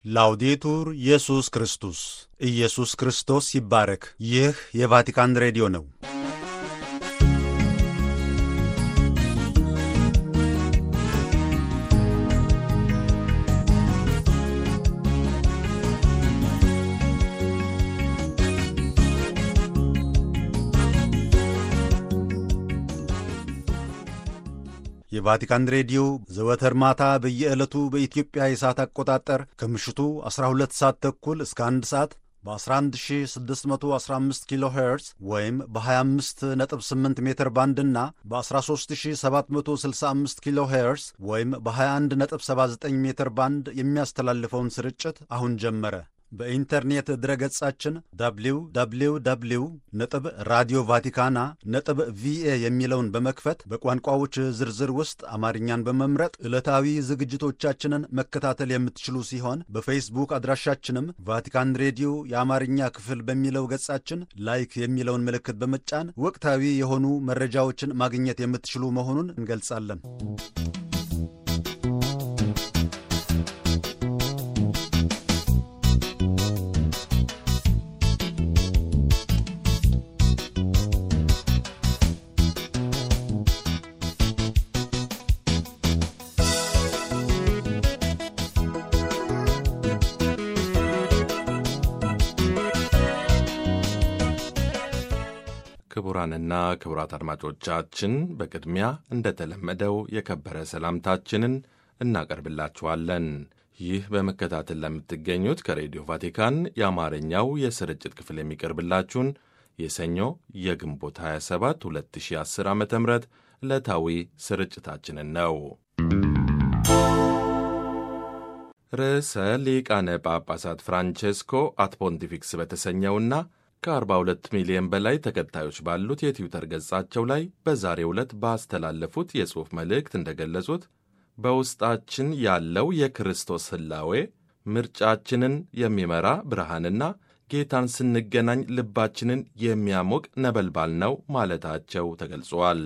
ላውዴቱር ኢየሱስ ክርስቶስ ኢየሱስ ክርስቶስ ይባረክ። ይህ የቫቲካን ሬዲዮ ነው። የቫቲካን ሬዲዮ ዘወትር ማታ በየዕለቱ በኢትዮጵያ የሰዓት አቆጣጠር ከምሽቱ 12 ሰዓት ተኩል እስከ 1 ሰዓት በ11615 ኪሎ ሄርዝ ወይም በ258 ሜትር ባንድ እና በ13765 ኪሎ ሄርዝ ወይም በ2179 ሜትር ባንድ የሚያስተላልፈውን ስርጭት አሁን ጀመረ። በኢንተርኔት ድረገጻችን www ነጥብ ራዲዮ ቫቲካና ነጥብ ቪኤ የሚለውን በመክፈት በቋንቋዎች ዝርዝር ውስጥ አማርኛን በመምረጥ ዕለታዊ ዝግጅቶቻችንን መከታተል የምትችሉ ሲሆን በፌስቡክ አድራሻችንም ቫቲካን ሬዲዮ የአማርኛ ክፍል በሚለው ገጻችን ላይክ የሚለውን ምልክት በመጫን ወቅታዊ የሆኑ መረጃዎችን ማግኘት የምትችሉ መሆኑን እንገልጻለን። ክቡራንና ክቡራት አድማጮቻችን በቅድሚያ እንደተለመደው የከበረ ሰላምታችንን እናቀርብላችኋለን። ይህ በመከታተል ለምትገኙት ከሬዲዮ ቫቲካን የአማርኛው የስርጭት ክፍል የሚቀርብላችሁን የሰኞ የግንቦት 27 2010 ዓ ም ዕለታዊ ስርጭታችንን ነው። ርዕሰ ሊቃነ ጳጳሳት ፍራንቼስኮ አት ፖንቲፊክስ በተሰኘውና ከ42 ሚሊዮን በላይ ተከታዮች ባሉት የትዊተር ገጻቸው ላይ በዛሬው ዕለት ባስተላለፉት የጽሑፍ መልእክት እንደገለጹት በውስጣችን ያለው የክርስቶስ ሕላዌ ምርጫችንን የሚመራ ብርሃንና ጌታን ስንገናኝ ልባችንን የሚያሞቅ ነበልባል ነው ማለታቸው ተገልጿል።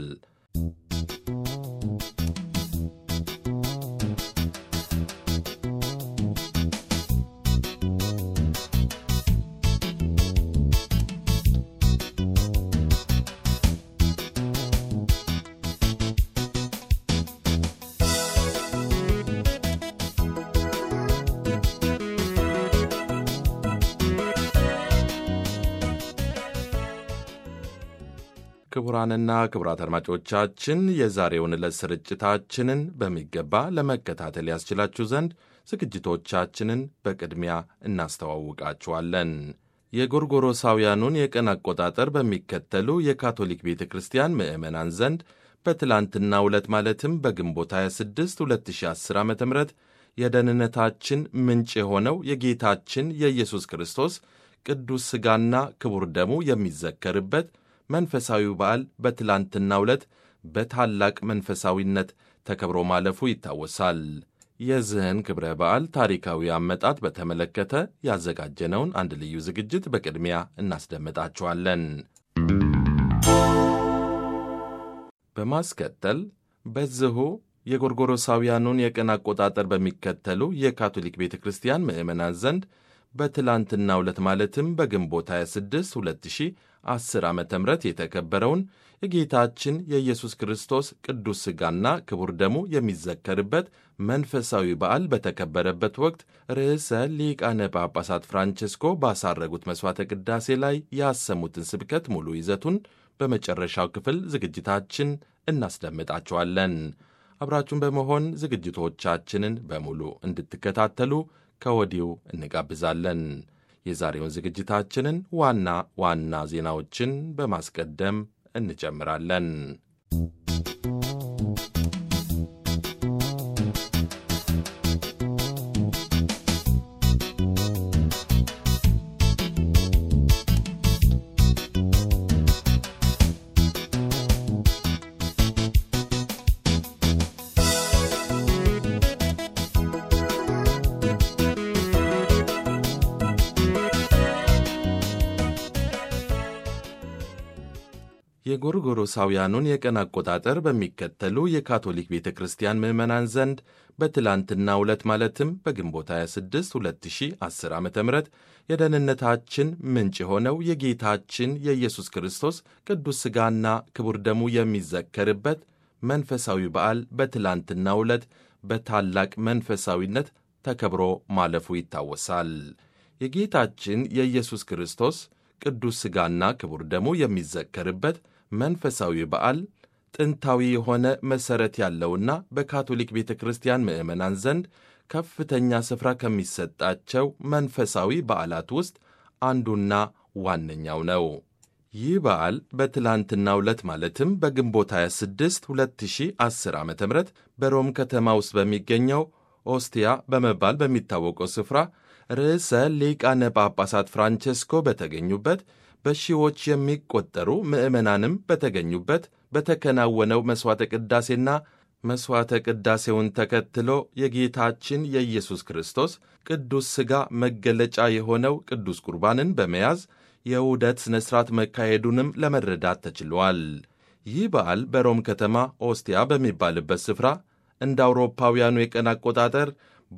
ክቡራንና ክቡራት አድማጮቻችን የዛሬውን ዕለት ስርጭታችንን በሚገባ ለመከታተል ያስችላችሁ ዘንድ ዝግጅቶቻችንን በቅድሚያ እናስተዋውቃችኋለን። የጎርጎሮሳውያኑን የቀን አቆጣጠር በሚከተሉ የካቶሊክ ቤተ ክርስቲያን ምዕመናን ዘንድ በትላንትናው ዕለት ማለትም በግንቦት 26 2010 ዓ ም የደህንነታችን ምንጭ የሆነው የጌታችን የኢየሱስ ክርስቶስ ቅዱስ ሥጋና ክቡር ደሙ የሚዘከርበት መንፈሳዊ በዓል በትላንትናው ዕለት በታላቅ መንፈሳዊነት ተከብሮ ማለፉ ይታወሳል። የዚህን ክብረ በዓል ታሪካዊ አመጣጥ በተመለከተ ያዘጋጀነውን አንድ ልዩ ዝግጅት በቅድሚያ እናስደምጣችኋለን። በማስከተል በዚሁ የጎርጎሮሳውያኑን የቀን አቆጣጠር በሚከተሉ የካቶሊክ ቤተ ክርስቲያን ምዕመናን ዘንድ በትላንትናው ዕለት ማለትም በግንቦት 26 2010 ዓ ም የተከበረውን የጌታችን የኢየሱስ ክርስቶስ ቅዱስ ሥጋና ክቡር ደሙ የሚዘከርበት መንፈሳዊ በዓል በተከበረበት ወቅት ርዕሰ ሊቃነ ጳጳሳት ፍራንቼስኮ ባሳረጉት መሥዋዕተ ቅዳሴ ላይ ያሰሙትን ስብከት ሙሉ ይዘቱን በመጨረሻው ክፍል ዝግጅታችን እናስደምጣችኋለን። አብራችሁን በመሆን ዝግጅቶቻችንን በሙሉ እንድትከታተሉ ከወዲሁ እንጋብዛለን። የዛሬውን ዝግጅታችንን ዋና ዋና ዜናዎችን በማስቀደም እንጀምራለን። የጎርጎሮሳውያኑን የቀን አቆጣጠር በሚከተሉ የካቶሊክ ቤተ ክርስቲያን ምዕመናን ዘንድ በትላንትናው ዕለት ማለትም በግንቦት 26 2010 ዓ ም የደህንነታችን ምንጭ የሆነው የጌታችን የኢየሱስ ክርስቶስ ቅዱስ ሥጋና ክቡር ደሙ የሚዘከርበት መንፈሳዊ በዓል በትላንትናው ዕለት በታላቅ መንፈሳዊነት ተከብሮ ማለፉ ይታወሳል። የጌታችን የኢየሱስ ክርስቶስ ቅዱስ ሥጋና ክቡር ደሙ የሚዘከርበት መንፈሳዊ በዓል ጥንታዊ የሆነ መሠረት ያለውና በካቶሊክ ቤተ ክርስቲያን ምዕመናን ዘንድ ከፍተኛ ስፍራ ከሚሰጣቸው መንፈሳዊ በዓላት ውስጥ አንዱና ዋነኛው ነው። ይህ በዓል በትላንትናው ዕለት ማለትም በግንቦት 26 2010 ዓ ም በሮም ከተማ ውስጥ በሚገኘው ኦስቲያ በመባል በሚታወቀው ስፍራ ርዕሰ ሊቃነ ጳጳሳት ፍራንቼስኮ በተገኙበት በሺዎች የሚቆጠሩ ምዕመናንም በተገኙበት በተከናወነው መሥዋዕተ ቅዳሴና መሥዋዕተ ቅዳሴውን ተከትሎ የጌታችን የኢየሱስ ክርስቶስ ቅዱስ ሥጋ መገለጫ የሆነው ቅዱስ ቁርባንን በመያዝ የውደት ሥነ ሥርዓት መካሄዱንም ለመረዳት ተችሏል። ይህ በዓል በሮም ከተማ ኦስቲያ በሚባልበት ስፍራ እንደ አውሮፓውያኑ የቀን አቆጣጠር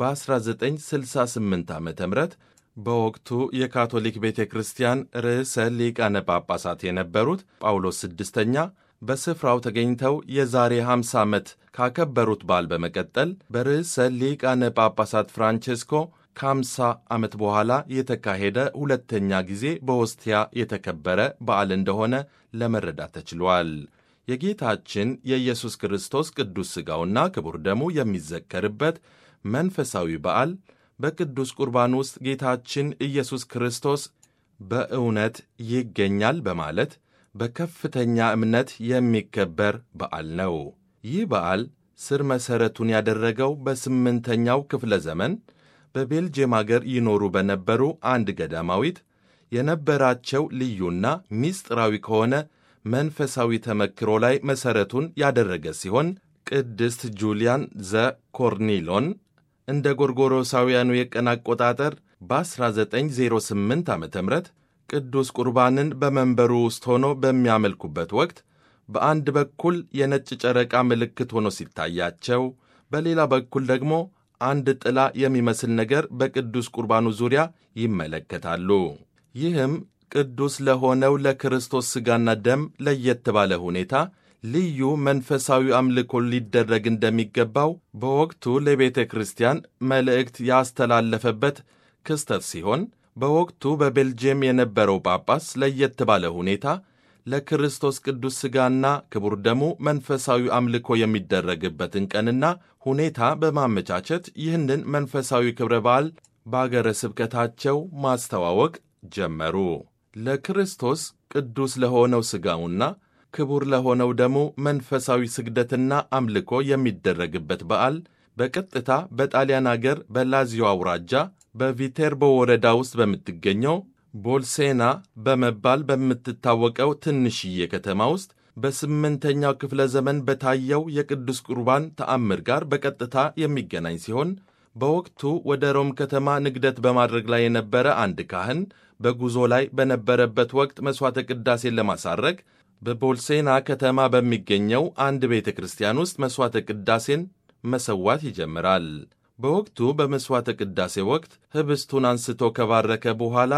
በ1968 ዓ ም በወቅቱ የካቶሊክ ቤተ ክርስቲያን ርዕሰ ሊቃነ ጳጳሳት የነበሩት ጳውሎስ ስድስተኛ በስፍራው ተገኝተው የዛሬ 50 ዓመት ካከበሩት በዓል በመቀጠል በርዕሰ ሊቃነ ጳጳሳት ፍራንቼስኮ ከ50 ዓመት በኋላ የተካሄደ ሁለተኛ ጊዜ በኦስቲያ የተከበረ በዓል እንደሆነ ለመረዳት ተችሏል። የጌታችን የኢየሱስ ክርስቶስ ቅዱስ ሥጋውና ክቡር ደሙ የሚዘከርበት መንፈሳዊ በዓል በቅዱስ ቁርባን ውስጥ ጌታችን ኢየሱስ ክርስቶስ በእውነት ይገኛል በማለት በከፍተኛ እምነት የሚከበር በዓል ነው። ይህ በዓል ስር መሠረቱን ያደረገው በስምንተኛው ክፍለ ዘመን በቤልጅየም አገር ይኖሩ በነበሩ አንድ ገዳማዊት የነበራቸው ልዩና ሚስጥራዊ ከሆነ መንፈሳዊ ተመክሮ ላይ መሠረቱን ያደረገ ሲሆን ቅድስት ጁሊያን ዘ ኮርኒሎን እንደ ጎርጎሮሳውያኑ የቀን አቆጣጠር በ1908 ዓ ም ቅዱስ ቁርባንን በመንበሩ ውስጥ ሆኖ በሚያመልኩበት ወቅት በአንድ በኩል የነጭ ጨረቃ ምልክት ሆኖ ሲታያቸው፣ በሌላ በኩል ደግሞ አንድ ጥላ የሚመስል ነገር በቅዱስ ቁርባኑ ዙሪያ ይመለከታሉ። ይህም ቅዱስ ለሆነው ለክርስቶስ ሥጋና ደም ለየት ባለ ሁኔታ ልዩ መንፈሳዊ አምልኮ ሊደረግ እንደሚገባው በወቅቱ ለቤተ ክርስቲያን መልእክት ያስተላለፈበት ክስተት ሲሆን በወቅቱ በቤልጅየም የነበረው ጳጳስ ለየት ባለ ሁኔታ ለክርስቶስ ቅዱስ ሥጋና ክቡር ደሙ መንፈሳዊ አምልኮ የሚደረግበትን ቀንና ሁኔታ በማመቻቸት ይህንን መንፈሳዊ ክብረ በዓል በአገረ ስብከታቸው ማስተዋወቅ ጀመሩ። ለክርስቶስ ቅዱስ ለሆነው ሥጋውና ክቡር ለሆነው ደሙ መንፈሳዊ ስግደትና አምልኮ የሚደረግበት በዓል በቀጥታ በጣሊያን አገር በላዚዮ አውራጃ በቪቴርቦ ወረዳ ውስጥ በምትገኘው ቦልሴና በመባል በምትታወቀው ትንሽዬ ከተማ ውስጥ በስምንተኛው ክፍለ ዘመን በታየው የቅዱስ ቁርባን ተአምር ጋር በቀጥታ የሚገናኝ ሲሆን በወቅቱ ወደ ሮም ከተማ ንግደት በማድረግ ላይ የነበረ አንድ ካህን በጉዞ ላይ በነበረበት ወቅት መሥዋዕተ ቅዳሴን ለማሳረግ በቦልሴና ከተማ በሚገኘው አንድ ቤተ ክርስቲያን ውስጥ መሥዋዕተ ቅዳሴን መሰዋት ይጀምራል። በወቅቱ በመሥዋዕተ ቅዳሴ ወቅት ኅብስቱን አንስቶ ከባረከ በኋላ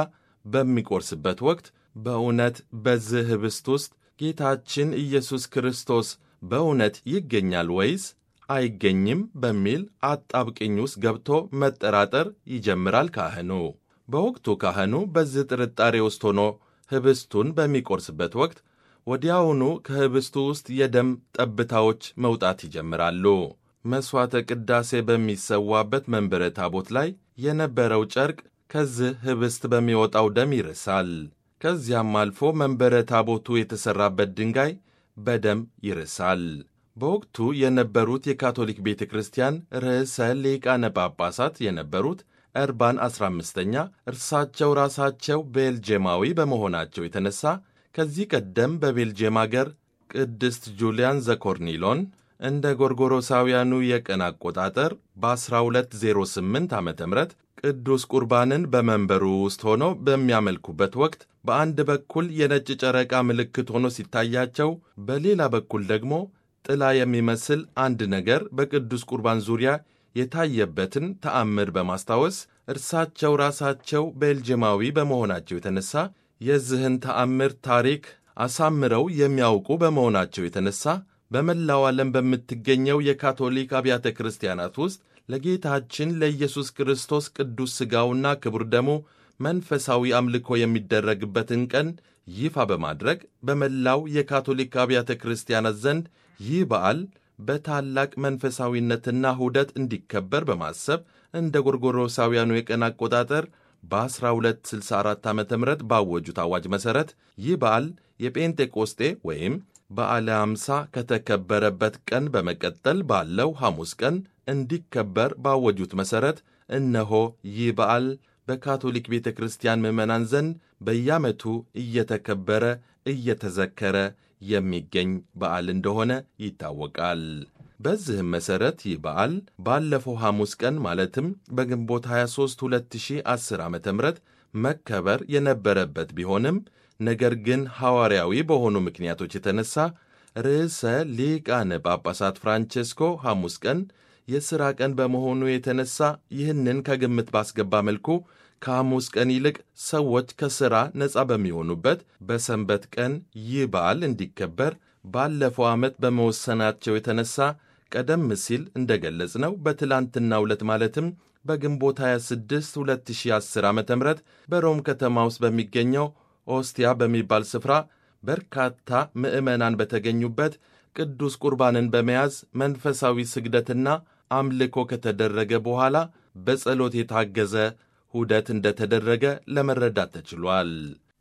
በሚቆርስበት ወቅት በእውነት በዚህ ኅብስት ውስጥ ጌታችን ኢየሱስ ክርስቶስ በእውነት ይገኛል ወይስ አይገኝም በሚል አጣብቅኝ ውስጥ ገብቶ መጠራጠር ይጀምራል ካህኑ። በወቅቱ ካህኑ በዚህ ጥርጣሬ ውስጥ ሆኖ ኅብስቱን በሚቆርስበት ወቅት ወዲያውኑ ከኅብስቱ ውስጥ የደም ጠብታዎች መውጣት ይጀምራሉ። መሥዋዕተ ቅዳሴ በሚሰዋበት መንበረ ታቦት ላይ የነበረው ጨርቅ ከዚህ ኅብስት በሚወጣው ደም ይርሳል። ከዚያም አልፎ መንበረ ታቦቱ የተሠራበት ድንጋይ በደም ይርሳል። በወቅቱ የነበሩት የካቶሊክ ቤተ ክርስቲያን ርዕሰ ሊቃነ ጳጳሳት የነበሩት እርባን 15ኛ እርሳቸው ራሳቸው ቤልጅየማዊ በመሆናቸው የተነሳ ከዚህ ቀደም በቤልጅየም አገር ቅድስት ጁሊያን ዘኮርኒሎን እንደ ጎርጎሮሳውያኑ የቀን አቆጣጠር በ1208 ዓ ም ቅዱስ ቁርባንን በመንበሩ ውስጥ ሆነው በሚያመልኩበት ወቅት በአንድ በኩል የነጭ ጨረቃ ምልክት ሆኖ ሲታያቸው፣ በሌላ በኩል ደግሞ ጥላ የሚመስል አንድ ነገር በቅዱስ ቁርባን ዙሪያ የታየበትን ተአምር በማስታወስ እርሳቸው ራሳቸው ቤልጅማዊ በመሆናቸው የተነሳ የዚህን ተአምር ታሪክ አሳምረው የሚያውቁ በመሆናቸው የተነሳ በመላው ዓለም በምትገኘው የካቶሊክ አብያተ ክርስቲያናት ውስጥ ለጌታችን ለኢየሱስ ክርስቶስ ቅዱስ ሥጋውና ክቡር ደሙ መንፈሳዊ አምልኮ የሚደረግበትን ቀን ይፋ በማድረግ በመላው የካቶሊክ አብያተ ክርስቲያናት ዘንድ ይህ በዓል በታላቅ መንፈሳዊነትና ሁደት እንዲከበር በማሰብ እንደ ጎርጎሮሳውያኑ የቀን አቆጣጠር በ1264 ዓ ም ባወጁት አዋጅ መሠረት ይህ በዓል የጴንጤቆስጤ ወይም በዓለ አምሳ ከተከበረበት ቀን በመቀጠል ባለው ሐሙስ ቀን እንዲከበር ባወጁት መሠረት እነሆ ይህ በዓል በካቶሊክ ቤተ ክርስቲያን ምዕመናን ዘንድ በየዓመቱ እየተከበረ እየተዘከረ የሚገኝ በዓል እንደሆነ ይታወቃል። በዚህም መሠረት ይህ በዓል ባለፈው ሐሙስ ቀን ማለትም በግንቦት 23 2010 ዓ ም መከበር የነበረበት ቢሆንም ነገር ግን ሐዋርያዊ በሆኑ ምክንያቶች የተነሳ ርዕሰ ሊቃነ ጳጳሳት ፍራንቼስኮ ሐሙስ ቀን የሥራ ቀን በመሆኑ የተነሳ ይህንን ከግምት ባስገባ መልኩ ከሐሙስ ቀን ይልቅ ሰዎች ከሥራ ነፃ በሚሆኑበት በሰንበት ቀን ይህ በዓል እንዲከበር ባለፈው ዓመት በመወሰናቸው የተነሳ ቀደም ሲል እንደ ገለጽ ነው በትላንትናው ዕለት ማለትም በግንቦት 26 2010 ዓ ም በሮም ከተማ ውስጥ በሚገኘው ኦስቲያ በሚባል ስፍራ በርካታ ምዕመናን በተገኙበት ቅዱስ ቁርባንን በመያዝ መንፈሳዊ ስግደትና አምልኮ ከተደረገ በኋላ በጸሎት የታገዘ ሁደት እንደተደረገ ለመረዳት ተችሏል።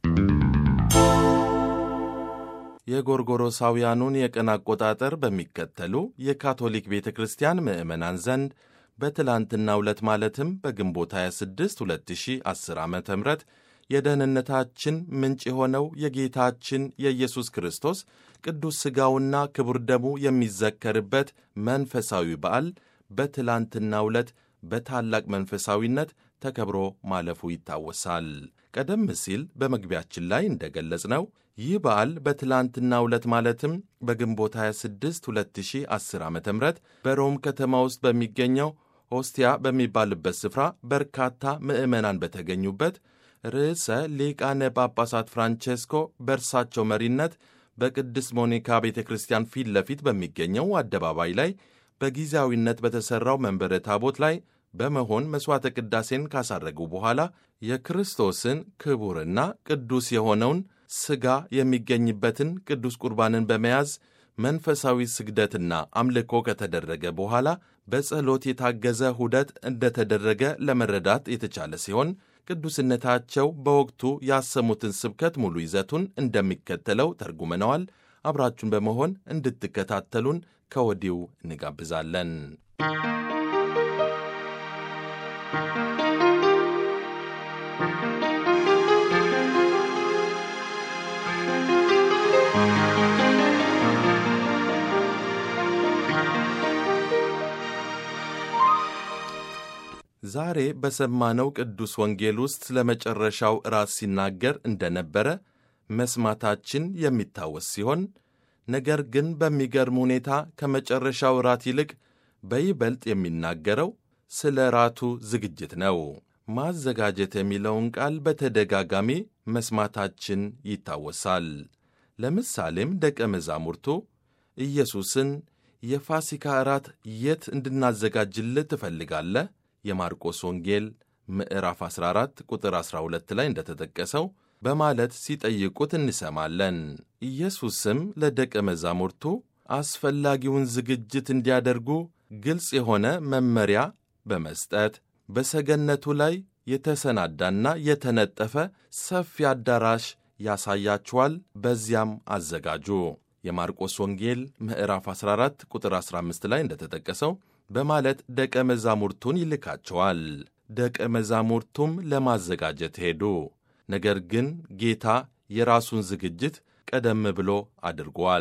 የጎርጎሮሳውያኑን የቀን አቆጣጠር በሚከተሉ የካቶሊክ ቤተ ክርስቲያን ምዕመናን ዘንድ በትላንትናው ዕለት ማለትም በግንቦት 26 2010 ዓ ም የደህንነታችን ምንጭ የሆነው የጌታችን የኢየሱስ ክርስቶስ ቅዱስ ሥጋውና ክቡር ደሙ የሚዘከርበት መንፈሳዊ በዓል በትላንትናው ዕለት በታላቅ መንፈሳዊነት ተከብሮ ማለፉ ይታወሳል። ቀደም ሲል በመግቢያችን ላይ እንደገለጽ ነው ይህ በዓል በትላንትናው ዕለት ማለትም በግንቦት 26 2010 ዓ ም በሮም ከተማ ውስጥ በሚገኘው ኦስቲያ በሚባልበት ስፍራ በርካታ ምዕመናን በተገኙበት ርዕሰ ሊቃነ ጳጳሳት ፍራንቼስኮ በእርሳቸው መሪነት በቅድስት ሞኒካ ቤተ ክርስቲያን ፊት ለፊት በሚገኘው አደባባይ ላይ በጊዜያዊነት በተሠራው መንበረ ታቦት ላይ በመሆን መሥዋዕተ ቅዳሴን ካሳረጉ በኋላ የክርስቶስን ክቡርና ቅዱስ የሆነውን ሥጋ የሚገኝበትን ቅዱስ ቁርባንን በመያዝ መንፈሳዊ ስግደትና አምልኮ ከተደረገ በኋላ በጸሎት የታገዘ ሁደት እንደተደረገ ለመረዳት የተቻለ ሲሆን ቅዱስነታቸው በወቅቱ ያሰሙትን ስብከት ሙሉ ይዘቱን እንደሚከተለው ተርጉመነዋል። አብራችሁን በመሆን እንድትከታተሉን ከወዲሁ እንጋብዛለን። ዛሬ በሰማነው ቅዱስ ወንጌል ውስጥ ስለ መጨረሻው እራት ሲናገር እንደነበረ መስማታችን የሚታወስ ሲሆን ነገር ግን በሚገርም ሁኔታ ከመጨረሻው እራት ይልቅ በይበልጥ የሚናገረው ስለ ራቱ ዝግጅት ነው። ማዘጋጀት የሚለውን ቃል በተደጋጋሚ መስማታችን ይታወሳል። ለምሳሌም ደቀ መዛሙርቱ ኢየሱስን የፋሲካ እራት የት እንድናዘጋጅልህ ትፈልጋለህ? የማርቆስ ወንጌል ምዕራፍ 14 ቁጥር 12 ላይ እንደተጠቀሰው በማለት ሲጠይቁት እንሰማለን። ኢየሱስም ለደቀ መዛሙርቱ አስፈላጊውን ዝግጅት እንዲያደርጉ ግልጽ የሆነ መመሪያ በመስጠት በሰገነቱ ላይ የተሰናዳና የተነጠፈ ሰፊ አዳራሽ ያሳያችኋል፣ በዚያም አዘጋጁ። የማርቆስ ወንጌል ምዕራፍ 14 ቁጥር 15 ላይ እንደተጠቀሰው በማለት ደቀ መዛሙርቱን ይልካቸዋል። ደቀ መዛሙርቱም ለማዘጋጀት ሄዱ። ነገር ግን ጌታ የራሱን ዝግጅት ቀደም ብሎ አድርጓል።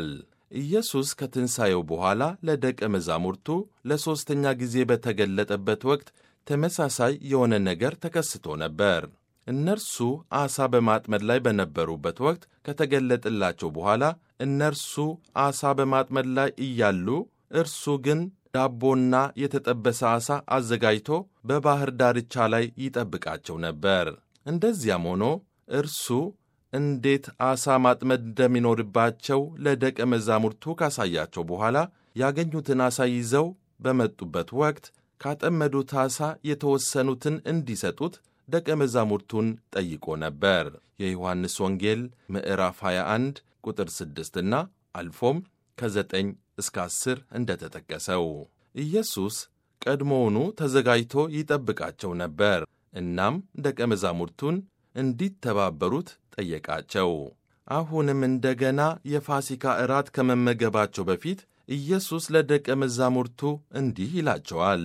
ኢየሱስ ከትንሣኤው በኋላ ለደቀ መዛሙርቱ ለሦስተኛ ጊዜ በተገለጠበት ወቅት ተመሳሳይ የሆነ ነገር ተከስቶ ነበር። እነርሱ ዓሣ በማጥመድ ላይ በነበሩበት ወቅት ከተገለጠላቸው በኋላ እነርሱ ዓሣ በማጥመድ ላይ እያሉ እርሱ ግን ዳቦና የተጠበሰ ዓሣ አዘጋጅቶ በባሕር ዳርቻ ላይ ይጠብቃቸው ነበር። እንደዚያም ሆኖ እርሱ እንዴት ዓሣ ማጥመድ እንደሚኖርባቸው ለደቀ መዛሙርቱ ካሳያቸው በኋላ ያገኙትን ዓሣ ይዘው በመጡበት ወቅት ካጠመዱት ዓሣ የተወሰኑትን እንዲሰጡት ደቀ መዛሙርቱን ጠይቆ ነበር። የዮሐንስ ወንጌል ምዕራፍ 21 ቁጥር 6 እና አልፎም ከ9 እስከ 10 እንደተጠቀሰው ኢየሱስ ቀድሞውኑ ተዘጋጅቶ ይጠብቃቸው ነበር። እናም ደቀ መዛሙርቱን እንዲተባበሩት ጠየቃቸው። አሁንም እንደገና የፋሲካ እራት ከመመገባቸው በፊት ኢየሱስ ለደቀ መዛሙርቱ እንዲህ ይላቸዋል፣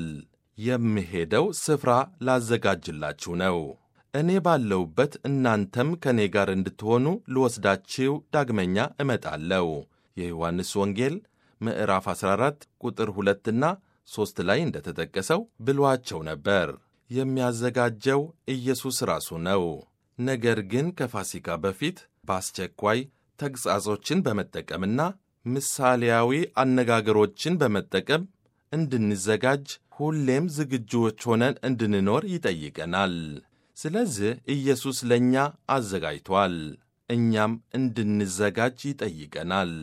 የምሄደው ስፍራ ላዘጋጅላችሁ ነው። እኔ ባለሁበት እናንተም ከእኔ ጋር እንድትሆኑ ልወስዳችሁ ዳግመኛ እመጣለሁ። የዮሐንስ ወንጌል ምዕራፍ 14 ቁጥር 2ና 3 ላይ እንደተጠቀሰው ብሏቸው ነበር። የሚያዘጋጀው ኢየሱስ ራሱ ነው። ነገር ግን ከፋሲካ በፊት በአስቸኳይ ተግሣጾችን በመጠቀምና ምሳሌያዊ አነጋገሮችን በመጠቀም እንድንዘጋጅ ሁሌም ዝግጁዎች ሆነን እንድንኖር ይጠይቀናል። ስለዚህ ኢየሱስ ለእኛ አዘጋጅቷል፣ እኛም እንድንዘጋጅ ይጠይቀናል።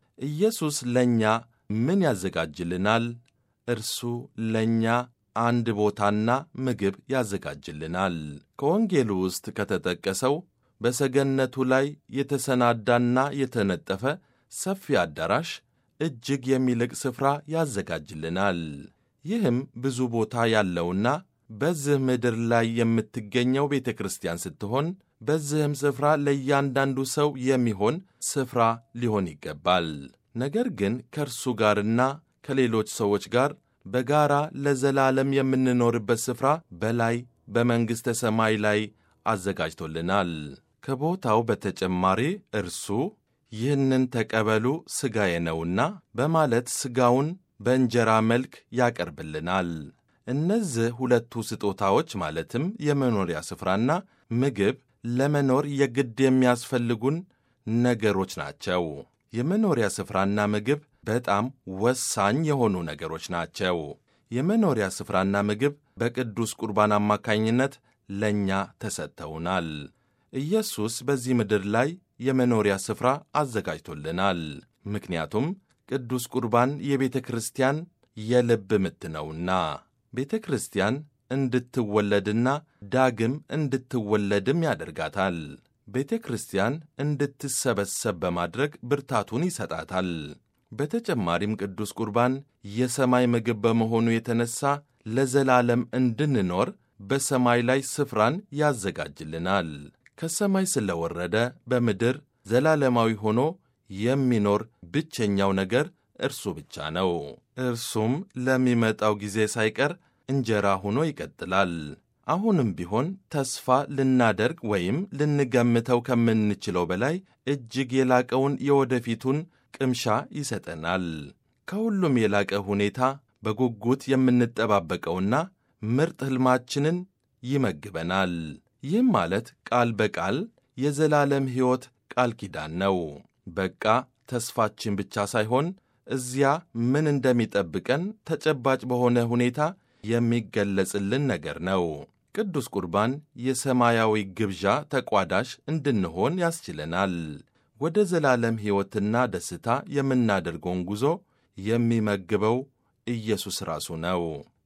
ኢየሱስ ለእኛ ምን ያዘጋጅልናል? እርሱ ለእኛ አንድ ቦታና ምግብ ያዘጋጅልናል። ከወንጌሉ ውስጥ ከተጠቀሰው በሰገነቱ ላይ የተሰናዳና የተነጠፈ ሰፊ አዳራሽ እጅግ የሚልቅ ስፍራ ያዘጋጅልናል። ይህም ብዙ ቦታ ያለውና በዚህ ምድር ላይ የምትገኘው ቤተ ክርስቲያን ስትሆን በዚህም ስፍራ ለእያንዳንዱ ሰው የሚሆን ስፍራ ሊሆን ይገባል። ነገር ግን ከእርሱ ጋርና ከሌሎች ሰዎች ጋር በጋራ ለዘላለም የምንኖርበት ስፍራ በላይ በመንግሥተ ሰማይ ላይ አዘጋጅቶልናል። ከቦታው በተጨማሪ እርሱ ይህንን ተቀበሉ ሥጋዬ ነውና በማለት ሥጋውን በእንጀራ መልክ ያቀርብልናል። እነዚህ ሁለቱ ስጦታዎች ማለትም የመኖሪያ ስፍራና ምግብ ለመኖር የግድ የሚያስፈልጉን ነገሮች ናቸው። የመኖሪያ ስፍራና ምግብ በጣም ወሳኝ የሆኑ ነገሮች ናቸው። የመኖሪያ ስፍራና ምግብ በቅዱስ ቁርባን አማካኝነት ለእኛ ተሰጥተውናል። ኢየሱስ በዚህ ምድር ላይ የመኖሪያ ስፍራ አዘጋጅቶልናል። ምክንያቱም ቅዱስ ቁርባን የቤተ ክርስቲያን የልብ ምት ነውና ቤተ ክርስቲያን እንድትወለድና ዳግም እንድትወለድም ያደርጋታል። ቤተ ክርስቲያን እንድትሰበሰብ በማድረግ ብርታቱን ይሰጣታል። በተጨማሪም ቅዱስ ቁርባን የሰማይ ምግብ በመሆኑ የተነሳ ለዘላለም እንድንኖር በሰማይ ላይ ስፍራን ያዘጋጅልናል። ከሰማይ ስለወረደ በምድር ዘላለማዊ ሆኖ የሚኖር ብቸኛው ነገር እርሱ ብቻ ነው። እርሱም ለሚመጣው ጊዜ ሳይቀር እንጀራ ሆኖ ይቀጥላል። አሁንም ቢሆን ተስፋ ልናደርግ ወይም ልንገምተው ከምንችለው በላይ እጅግ የላቀውን የወደፊቱን ቅምሻ ይሰጠናል። ከሁሉም የላቀ ሁኔታ በጉጉት የምንጠባበቀውና ምርጥ ሕልማችንን ይመግበናል። ይህም ማለት ቃል በቃል የዘላለም ሕይወት ቃል ኪዳን ነው። በቃ ተስፋችን ብቻ ሳይሆን እዚያ ምን እንደሚጠብቀን ተጨባጭ በሆነ ሁኔታ የሚገለጽልን ነገር ነው። ቅዱስ ቁርባን የሰማያዊ ግብዣ ተቋዳሽ እንድንሆን ያስችለናል። ወደ ዘላለም ሕይወትና ደስታ የምናደርገውን ጉዞ የሚመግበው ኢየሱስ ራሱ ነው።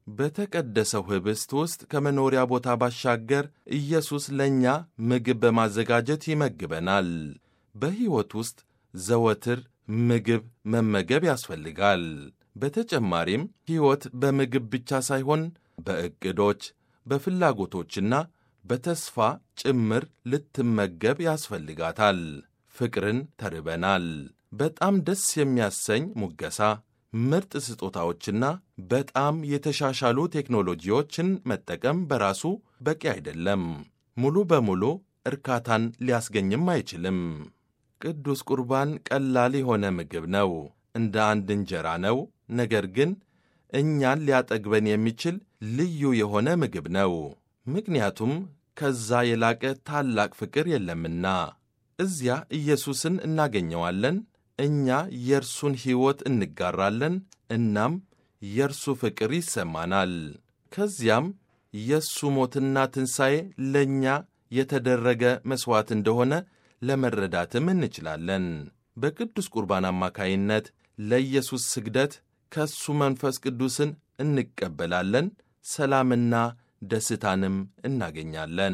በተቀደሰው ኅብስት ውስጥ ከመኖሪያ ቦታ ባሻገር ኢየሱስ ለእኛ ምግብ በማዘጋጀት ይመግበናል። በሕይወት ውስጥ ዘወትር ምግብ መመገብ ያስፈልጋል። በተጨማሪም ሕይወት በምግብ ብቻ ሳይሆን በዕቅዶች፣ በፍላጎቶችና በተስፋ ጭምር ልትመገብ ያስፈልጋታል። ፍቅርን ተርበናል። በጣም ደስ የሚያሰኝ ሙገሳ፣ ምርጥ ስጦታዎችና በጣም የተሻሻሉ ቴክኖሎጂዎችን መጠቀም በራሱ በቂ አይደለም። ሙሉ በሙሉ እርካታን ሊያስገኝም አይችልም። ቅዱስ ቁርባን ቀላል የሆነ ምግብ ነው። እንደ አንድ እንጀራ ነው። ነገር ግን እኛን ሊያጠግበን የሚችል ልዩ የሆነ ምግብ ነው። ምክንያቱም ከዛ የላቀ ታላቅ ፍቅር የለምና። እዚያ ኢየሱስን እናገኘዋለን። እኛ የእርሱን ሕይወት እንጋራለን። እናም የእርሱ ፍቅር ይሰማናል። ከዚያም የእሱ ሞትና ትንሣኤ ለእኛ የተደረገ መሥዋዕት እንደሆነ ለመረዳትም እንችላለን። በቅዱስ ቁርባን አማካይነት ለኢየሱስ ስግደት ከእሱ መንፈስ ቅዱስን እንቀበላለን። ሰላምና ደስታንም እናገኛለን።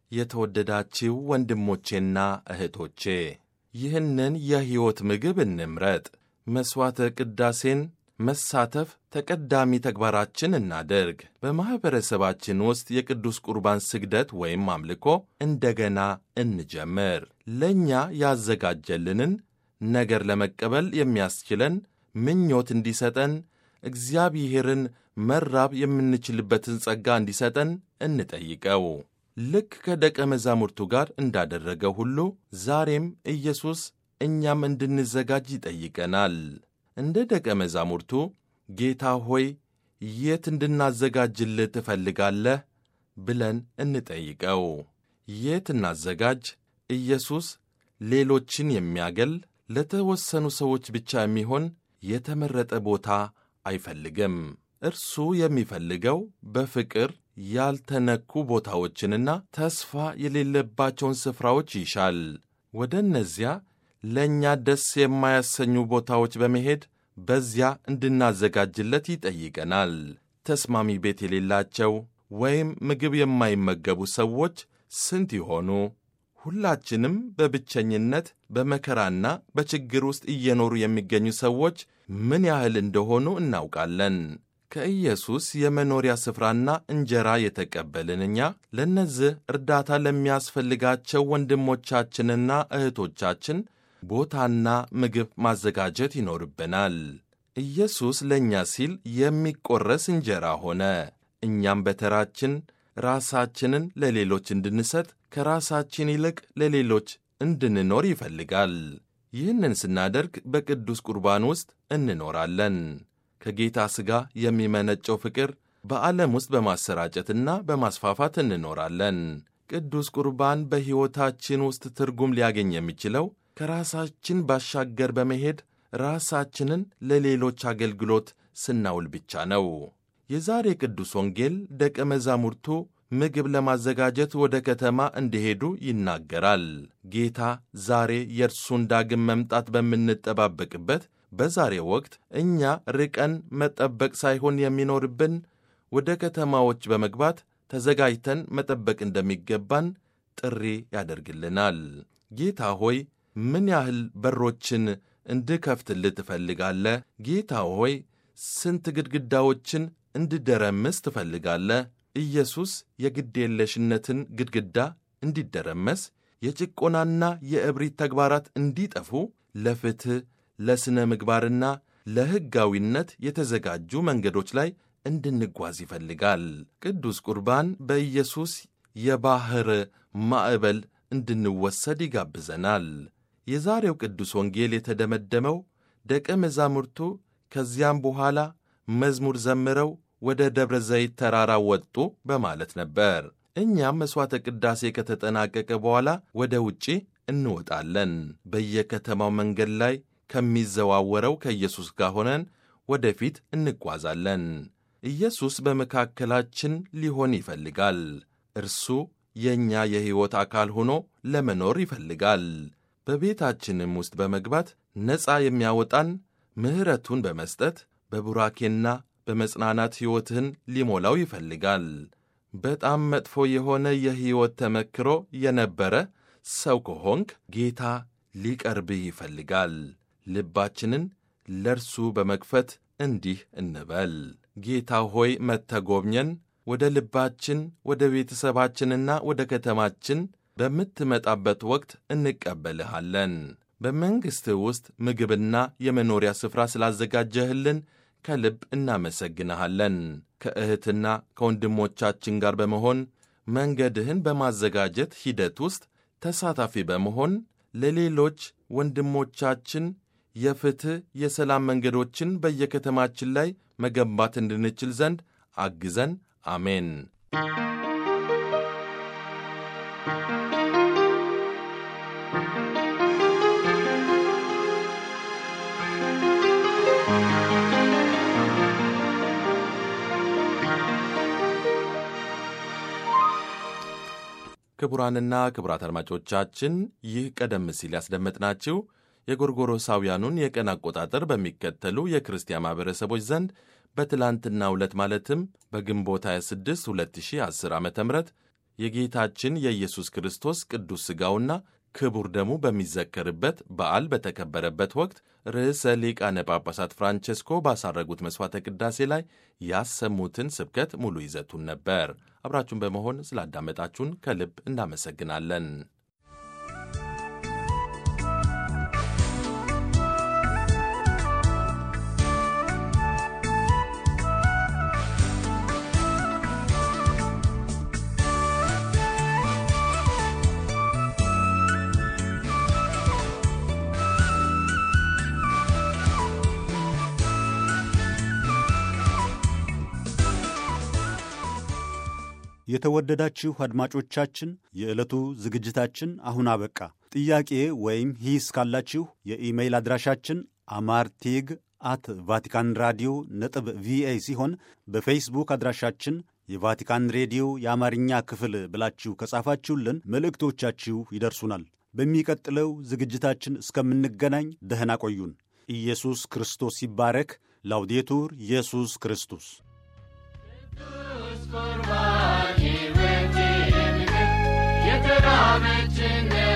የተወደዳችው ወንድሞቼና እህቶቼ ይህንን የሕይወት ምግብ እንምረጥ። መሥዋዕተ ቅዳሴን መሳተፍ ተቀዳሚ ተግባራችን እናድርግ። በማኅበረሰባችን ውስጥ የቅዱስ ቁርባን ስግደት ወይም አምልኮ እንደገና እንጀምር። ለእኛ ያዘጋጀልንን ነገር ለመቀበል የሚያስችለን ምኞት እንዲሰጠን እግዚአብሔርን መራብ የምንችልበትን ጸጋ እንዲሰጠን እንጠይቀው። ልክ ከደቀ መዛሙርቱ ጋር እንዳደረገ ሁሉ ዛሬም ኢየሱስ እኛም እንድንዘጋጅ ይጠይቀናል። እንደ ደቀ መዛሙርቱ ጌታ ሆይ የት እንድናዘጋጅልህ ትፈልጋለህ? ብለን እንጠይቀው። የት እናዘጋጅ? ኢየሱስ ሌሎችን የሚያገል ለተወሰኑ ሰዎች ብቻ የሚሆን የተመረጠ ቦታ አይፈልግም። እርሱ የሚፈልገው በፍቅር ያልተነኩ ቦታዎችንና ተስፋ የሌለባቸውን ስፍራዎች ይሻል። ወደ እነዚያ ለእኛ ደስ የማያሰኙ ቦታዎች በመሄድ በዚያ እንድናዘጋጅለት ይጠይቀናል። ተስማሚ ቤት የሌላቸው ወይም ምግብ የማይመገቡ ሰዎች ስንት ይሆኑ? ሁላችንም በብቸኝነት በመከራና በችግር ውስጥ እየኖሩ የሚገኙ ሰዎች ምን ያህል እንደሆኑ እናውቃለን። ከኢየሱስ የመኖሪያ ስፍራና እንጀራ የተቀበልን እኛ ለእነዚህ እርዳታ ለሚያስፈልጋቸው ወንድሞቻችንና እህቶቻችን ቦታና ምግብ ማዘጋጀት ይኖርብናል። ኢየሱስ ለእኛ ሲል የሚቆረስ እንጀራ ሆነ። እኛም በተራችን ራሳችንን ለሌሎች እንድንሰጥ ከራሳችን ይልቅ ለሌሎች እንድንኖር ይፈልጋል። ይህንን ስናደርግ በቅዱስ ቁርባን ውስጥ እንኖራለን። ከጌታ ሥጋ የሚመነጨው ፍቅር በዓለም ውስጥ በማሰራጨትና በማስፋፋት እንኖራለን። ቅዱስ ቁርባን በሕይወታችን ውስጥ ትርጉም ሊያገኝ የሚችለው ከራሳችን ባሻገር በመሄድ ራሳችንን ለሌሎች አገልግሎት ስናውል ብቻ ነው። የዛሬ ቅዱስ ወንጌል ደቀ መዛሙርቱ ምግብ ለማዘጋጀት ወደ ከተማ እንዲሄዱ ይናገራል። ጌታ ዛሬ የእርሱን ዳግም መምጣት በምንጠባበቅበት በዛሬ ወቅት እኛ ርቀን መጠበቅ ሳይሆን የሚኖርብን ወደ ከተማዎች በመግባት ተዘጋጅተን መጠበቅ እንደሚገባን ጥሪ ያደርግልናል። ጌታ ሆይ ምን ያህል በሮችን እንድከፍትልህ ትፈልጋለህ? ጌታ ሆይ ስንት ግድግዳዎችን እንድደረምስ ትፈልጋለህ? ኢየሱስ የግዴለሽነትን ግድግዳ እንዲደረመስ፣ የጭቆናና የእብሪት ተግባራት እንዲጠፉ፣ ለፍትሕ ለሥነ ምግባርና ለሕጋዊነት የተዘጋጁ መንገዶች ላይ እንድንጓዝ ይፈልጋል። ቅዱስ ቁርባን በኢየሱስ የባሕር ማዕበል እንድንወሰድ ይጋብዘናል። የዛሬው ቅዱስ ወንጌል የተደመደመው ደቀ መዛሙርቱ ከዚያም በኋላ መዝሙር ዘምረው ወደ ደብረ ዘይት ተራራ ወጡ በማለት ነበር። እኛም መሥዋዕተ ቅዳሴ ከተጠናቀቀ በኋላ ወደ ውጪ እንወጣለን። በየከተማው መንገድ ላይ ከሚዘዋወረው ከኢየሱስ ጋር ሆነን ወደፊት እንጓዛለን። ኢየሱስ በመካከላችን ሊሆን ይፈልጋል። እርሱ የእኛ የሕይወት አካል ሆኖ ለመኖር ይፈልጋል። በቤታችንም ውስጥ በመግባት ነፃ የሚያወጣን ምሕረቱን በመስጠት በቡራኬና በመጽናናት ሕይወትህን ሊሞላው ይፈልጋል። በጣም መጥፎ የሆነ የሕይወት ተመክሮ የነበረ ሰው ከሆንክ ጌታ ሊቀርብህ ይፈልጋል። ልባችንን ለእርሱ በመክፈት እንዲህ እንበል። ጌታ ሆይ መተጎብኘን፣ ወደ ልባችን፣ ወደ ቤተሰባችንና ወደ ከተማችን በምትመጣበት ወቅት እንቀበልሃለን። በመንግሥትህ ውስጥ ምግብና የመኖሪያ ስፍራ ስላዘጋጀህልን ከልብ እናመሰግንሃለን። ከእህትና ከወንድሞቻችን ጋር በመሆን መንገድህን በማዘጋጀት ሂደት ውስጥ ተሳታፊ በመሆን ለሌሎች ወንድሞቻችን የፍትሕ፣ የሰላም መንገዶችን በየከተማችን ላይ መገንባት እንድንችል ዘንድ አግዘን። አሜን። ክቡራንና ክቡራት አድማጮቻችን ይህ ቀደም ሲል ያስደመጥናችሁ የጎርጎሮሳውያኑን የቀን አቆጣጠር በሚከተሉ የክርስቲያን ማኅበረሰቦች ዘንድ በትላንትናው ዕለት ማለትም በግንቦት 26 2010 ዓ ም የጌታችን የኢየሱስ ክርስቶስ ቅዱስ ሥጋውና ክቡር ደሙ በሚዘከርበት በዓል በተከበረበት ወቅት ርዕሰ ሊቃነ ጳጳሳት ፍራንቼስኮ ባሳረጉት መሥዋዕተ ቅዳሴ ላይ ያሰሙትን ስብከት ሙሉ ይዘቱን ነበር። አብራችሁን በመሆን ስላዳመጣችሁን ከልብ እናመሰግናለን። የተወደዳችሁ አድማጮቻችን የዕለቱ ዝግጅታችን አሁን አበቃ። ጥያቄ ወይም ሂስ ካላችሁ የኢሜይል አድራሻችን አማርቴግ አት ቫቲካን ራዲዮ ነጥብ ቪኦኤ ሲሆን በፌስቡክ አድራሻችን የቫቲካን ሬዲዮ የአማርኛ ክፍል ብላችሁ ከጻፋችሁልን መልእክቶቻችሁ ይደርሱናል። በሚቀጥለው ዝግጅታችን እስከምንገናኝ ደህና ቆዩን። ኢየሱስ ክርስቶስ ይባረክ። ላውዴቱር ኢየሱስ ክርስቶስ ቁርባን ሕይወቴ ምግብ የተራበችን